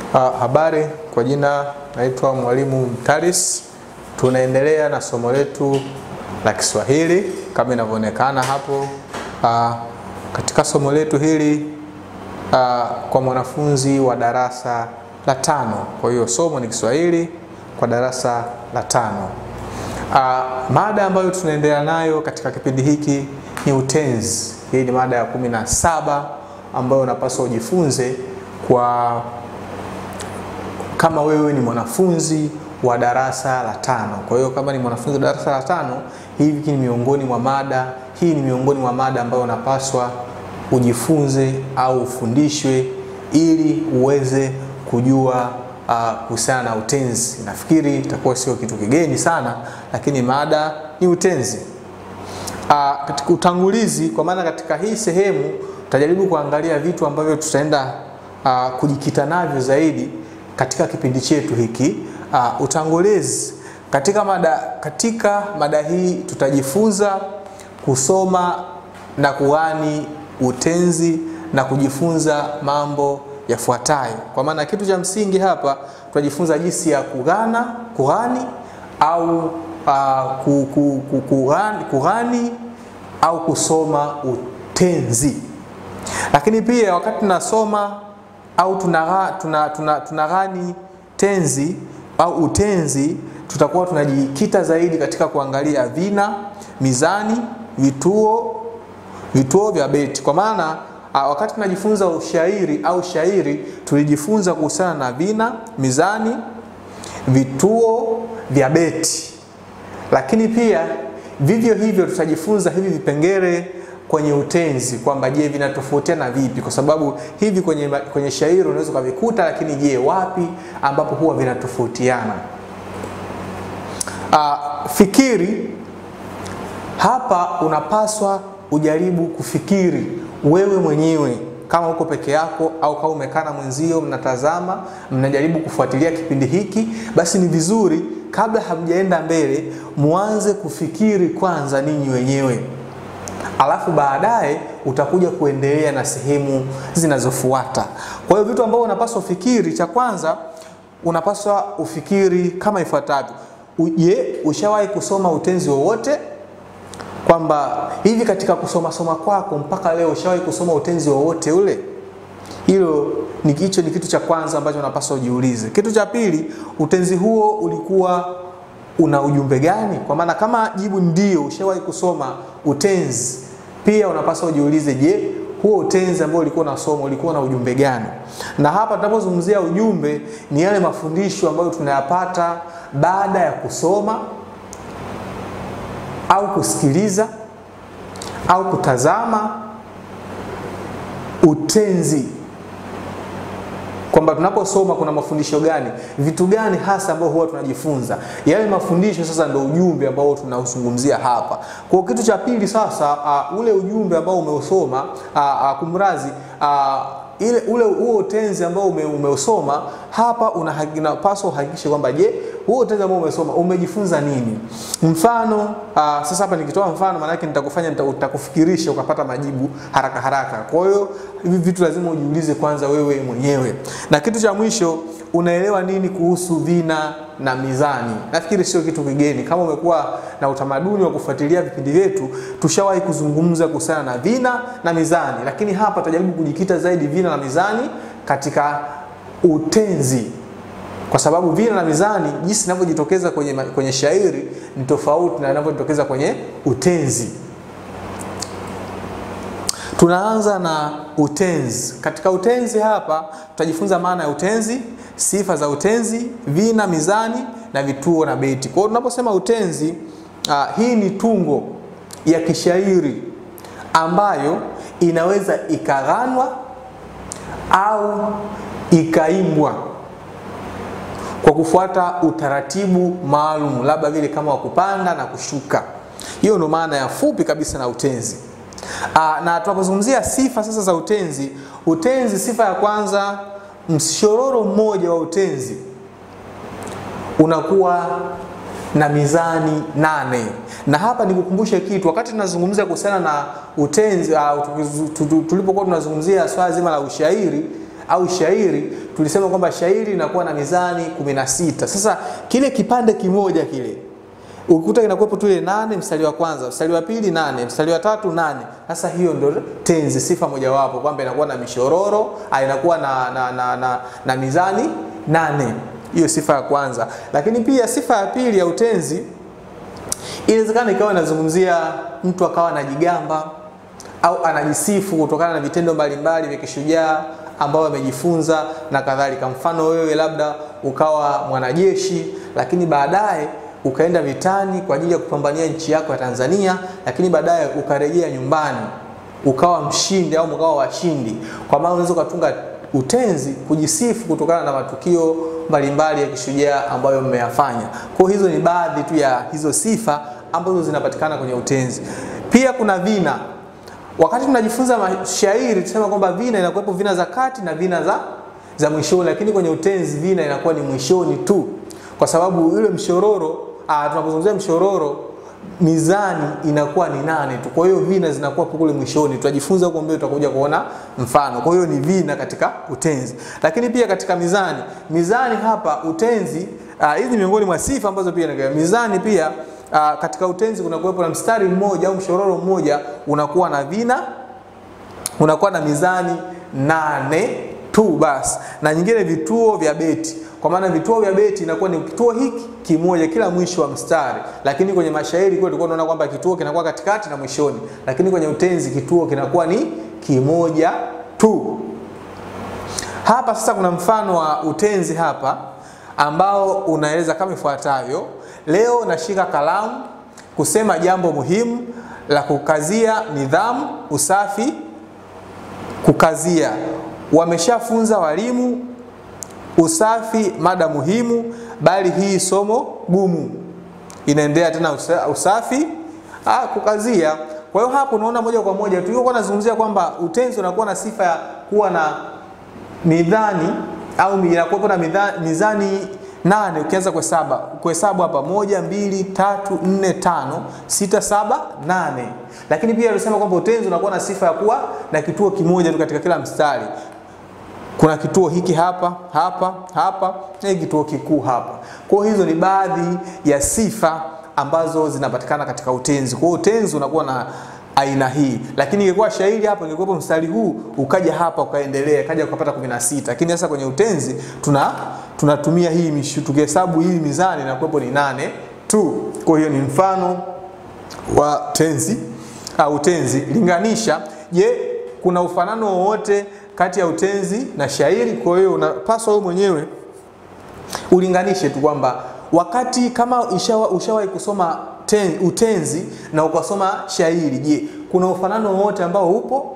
Uh, habari, kwa jina naitwa Mwalimu Mtaris. Tunaendelea na somo letu la Kiswahili kama inavyoonekana hapo. Uh, katika somo letu hili uh, kwa mwanafunzi wa darasa la tano. Kwa hiyo somo ni Kiswahili kwa darasa la tano. Uh, mada ambayo tunaendelea nayo katika kipindi hiki ni utenzi. Hii ni mada ya kumi na saba ambayo unapaswa ujifunze kwa kama wewe ni mwanafunzi wa darasa la tano. Kwa hiyo kama ni mwanafunzi wa darasa la tano, hivi ni miongoni mwa mada, hii ni miongoni mwa mada ambayo unapaswa ujifunze au ufundishwe ili uweze kujua kuhusiana uh, na utenzi. Nafikiri itakuwa sio kitu kigeni sana, lakini mada ni utenzi. Uh, katika utangulizi, kwa maana katika hii sehemu tutajaribu kuangalia vitu ambavyo tutaenda uh, kujikita navyo zaidi katika kipindi chetu hiki. Uh, utangulizi katika mada, katika mada hii tutajifunza kusoma na kughani utenzi na kujifunza mambo yafuatayo. Kwa maana kitu cha msingi hapa tutajifunza jinsi ya kughana, kughani au uh, kughani, kughani au kusoma utenzi. Lakini pia wakati tunasoma au tunaghani tuna, tuna, tuna tenzi au utenzi, tutakuwa tunajikita zaidi katika kuangalia vina, mizani, vituo vituo vya beti. Kwa maana wakati tunajifunza ushairi au shairi tulijifunza kuhusiana na vina, mizani, vituo vya beti, lakini pia vivyo hivyo tutajifunza hivi vipengele kwenye utenzi kwamba je, vinatofautiana vipi? Kwa sababu hivi kwenye, kwenye shairi unaweza ukavikuta, lakini je, wapi ambapo huwa vinatofautiana? Uh, fikiri hapa, unapaswa ujaribu kufikiri wewe mwenyewe kama uko peke yako au kama umekaa na mwenzio, mnatazama, mnajaribu kufuatilia kipindi hiki, basi ni vizuri kabla hamjaenda mbele, muanze kufikiri kwanza ninyi wenyewe alafu baadaye utakuja kuendelea na sehemu zinazofuata. Kwa hiyo vitu ambavyo unapaswa ufikiri, cha kwanza unapaswa ufikiri kama ifuatavyo. Je, ushawahi kusoma utenzi wowote? Kwamba hivi katika kusoma soma kwako mpaka leo ushawahi kusoma utenzi wowote ule? Hilo ni hicho ni kitu cha kwanza ambacho unapaswa ujiulize. Kitu cha pili, utenzi huo ulikuwa una ujumbe gani? Kwa maana kama jibu ndio, ushawahi kusoma utenzi, pia unapaswa ujiulize, je, huo utenzi ambao ulikuwa unasoma ulikuwa na ujumbe gani? Na hapa tunapozungumzia ujumbe, ni yale mafundisho ambayo tunayapata baada ya kusoma au kusikiliza au kutazama utenzi kwamba tunaposoma kuna mafundisho gani, vitu gani hasa ambao huwa tunajifunza. Yale mafundisho sasa ndio ujumbe ambao tunauzungumzia hapa. Kwa kitu cha pili sasa, uh, ule ujumbe ambao umeusoma uh, uh, kumrazi uh, ile ule huo utenzi ambao ume, umeusoma hapa, unapaswa uhakikishe kwamba je, huo utenzi ambao umesoma umejifunza nini? Mfano uh, sasa hapa nikitoa mfano, maana yake nitakufanya nitakufikirisha ukapata majibu haraka haraka. Kwa hiyo hivi vitu lazima ujiulize kwanza wewe mwenyewe. Na kitu cha mwisho, unaelewa nini kuhusu vina na mizani? Nafikiri sio kitu kigeni. Kama umekuwa na utamaduni wa kufuatilia vipindi vyetu, tushawahi kuzungumza kuhusiana na vina na mizani, lakini hapa tutajaribu kujikita zaidi vina na mizani katika utenzi kwa sababu vina na mizani jinsi inavyojitokeza kwenye, kwenye shairi ni tofauti na inavyojitokeza kwenye utenzi. Tunaanza na utenzi. Katika utenzi hapa tutajifunza maana ya utenzi, sifa za utenzi, vina, mizani na vituo na beti. Kwa hiyo tunaposema utenzi, uh, hii ni tungo ya kishairi ambayo inaweza ikaghanwa au ikaimbwa kwa kufuata utaratibu maalum, labda vile kama wa kupanda na kushuka. Hiyo ndio maana ya fupi kabisa na utenzi. Aa, na tunapozungumzia sifa sasa za utenzi, utenzi, sifa ya kwanza, mshororo mmoja wa utenzi unakuwa na mizani nane. Na hapa nikukumbushe kitu, wakati tunazungumzia kuhusiana na utenzi uh, tulipokuwa tunazungumzia swala zima la ushairi au shairi, tulisema kwamba shairi linakuwa na mizani 16. Sasa kile kipande kimoja kile ukikuta kinakuwepo tu ile nane mstari wa kwanza, mstari wa pili nane, mstari wa tatu nane. Sasa hiyo ndio tenzi, sifa mojawapo kwamba inakuwa na mishororo, inakuwa na, na, na, na, na mizani nane. Hiyo sifa ya kwanza. Lakini pia sifa ya pili ya utenzi inawezekana ikawa inazungumzia mtu akawa anajigamba au anajisifu kutokana na vitendo mbalimbali vya kishujaa ambao amejifunza na kadhalika. Mfano wewe labda ukawa mwanajeshi, lakini baadaye ukaenda vitani kwa ajili ya kupambania nchi yako ya Tanzania, lakini baadaye ukarejea nyumbani ukawa mshindi au mkawa washindi. Kwa maana unaweza ukatunga utenzi kujisifu kutokana na matukio mbalimbali ya kishujaa ambayo mmeyafanya. Kwa hizo ni baadhi tu ya hizo sifa ambazo zinapatikana kwenye utenzi. Pia kuna vina. Wakati tunajifunza mashairi tusema kwamba vina inakuwepo vina za kati na vina za za mwishoni, lakini kwenye utenzi vina inakuwa ni mwishoni tu, kwa sababu ile mshororo ah, tunapozungumzia mshororo mizani inakuwa ni nane tu. Kwa hiyo vina zinakuwa kule mwishoni. Tutajifunza huko mbele, tutakuja kuona mfano. Kwa hiyo ni vina katika utenzi, lakini pia katika mizani. Mizani hapa utenzi, hizi uh, miongoni mwa sifa ambazo pia inaga mizani pia uh, katika utenzi kuna kuwepo na mstari mmoja au mshororo mmoja unakuwa na vina, unakuwa na mizani nane tu basi, na nyingine vituo vya beti kwa maana vituo vya beti inakuwa ni kituo hiki kimoja kila mwisho wa mstari, lakini kwenye mashairi kwa tulikuwa tunaona kwamba kituo kinakuwa katikati na mwishoni, lakini kwenye utenzi kituo kinakuwa ni kimoja tu. Hapa sasa kuna mfano wa utenzi hapa ambao unaeleza kama ifuatavyo: leo nashika kalamu kusema jambo muhimu la kukazia nidhamu, usafi, kukazia. Wameshafunza walimu usafi mada muhimu, bali hii somo gumu. Inaendelea tena usafi ah, kukazia. Kwa hiyo hapo unaona moja kwa moja tulikuwa tunazungumzia kwamba utenzi unakuwa na sifa ya kuwa na midhani au inakuwa na midhani, mizani nane ukianza kuhesabu kuhesabu hapa moja, mbili, tatu, nne, tano, sita, saba, nane. Lakini pia alisema kwamba utenzi unakuwa na sifa ya kuwa na kituo kimoja tu katika kila mstari kuna kituo hiki hapa hapa hapa na kituo kikuu hapa. Kwa hiyo hizo ni baadhi ya sifa ambazo zinapatikana katika utenzi. Kwa hiyo utenzi unakuwa na aina hii, lakini ingekuwa shairi hapa, ingekuwa mstari huu ukaja hapa ukaendelea, kaja ukapata 16. Lakini sasa kwenye utenzi tuna tunatumia hii mishu, tukihesabu hii mizani na kuwepo ni nane tu. Kwa hiyo ni mfano wa tenzi au utenzi. Linganisha. Je, kuna ufanano wowote kati ya utenzi na shairi. Kwa hiyo unapaswa wewe mwenyewe ulinganishe tu kwamba wakati kama ushawahi ushawa kusoma ten, utenzi na ukasoma shairi, je, kuna ufanano wowote ambao upo?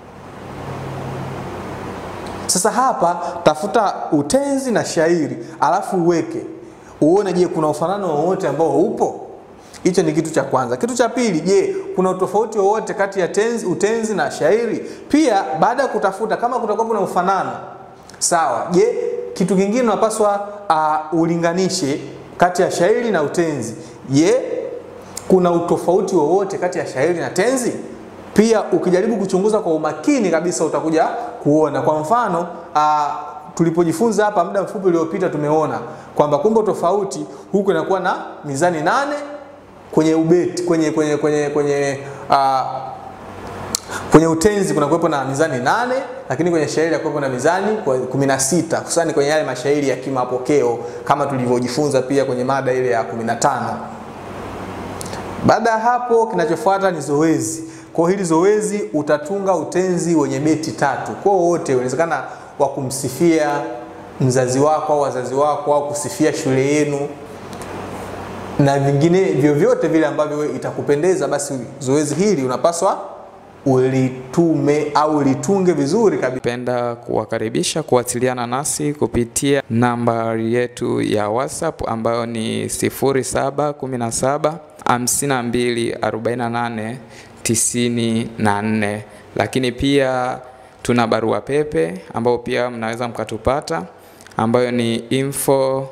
Sasa hapa tafuta utenzi na shairi alafu uweke uone, je, kuna ufanano wowote ambao upo? Hicho ni kitu cha kwanza. Kitu cha pili, je, kuna utofauti wowote kati ya tenzi, utenzi na shairi? Pia baada ya kutafuta kama kutakuwa kuna ufanano sawa, je, kitu kingine unapaswa uh, ulinganishe kati ya shairi na utenzi. Je, kuna utofauti wowote kati ya shairi na tenzi? Pia ukijaribu kuchunguza kwa umakini kabisa utakuja kuona. Kwa mfano uh, tulipojifunza hapa muda mfupi uliopita tumeona kwamba kumbe tofauti huku inakuwa na mizani nane kwenye ubeti kwenye kwenye kwenye kwenye uh, kwenye utenzi kuna kuwepo na mizani nane, lakini kwenye shairi kuwepo na mizani 16 hususani kwenye yale mashairi ya kimapokeo kama tulivyojifunza pia kwenye mada ile ya 15. Baada ya hapo, kinachofuata ni zoezi. Kwa hili zoezi utatunga utenzi wenye beti tatu. Kwa wote inawezekana wa kumsifia mzazi wako au wazazi wako au kusifia shule yenu na vingine vyovyote vile ambavyo itakupendeza, basi zoezi hili unapaswa ulitume au ulitunge vizuri kabisa. Penda kuwakaribisha kuwasiliana nasi kupitia nambari yetu ya WhatsApp ambayo ni 0717 52 48 94, lakini pia tuna barua pepe ambayo pia mnaweza mkatupata ambayo ni info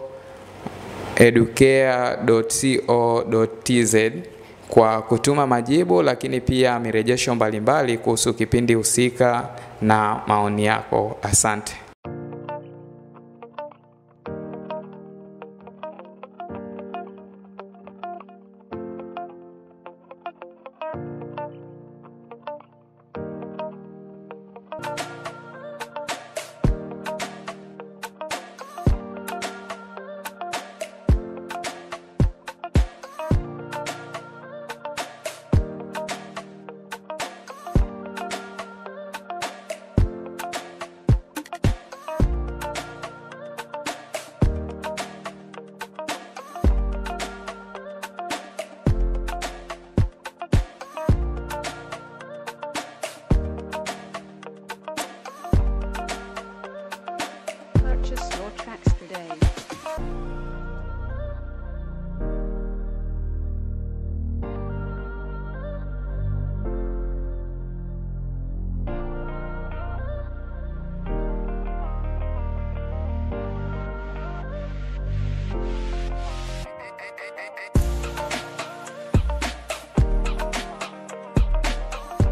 educare.co.tz kwa kutuma majibu, lakini pia mirejesho mbalimbali kuhusu kipindi husika na maoni yako. Asante.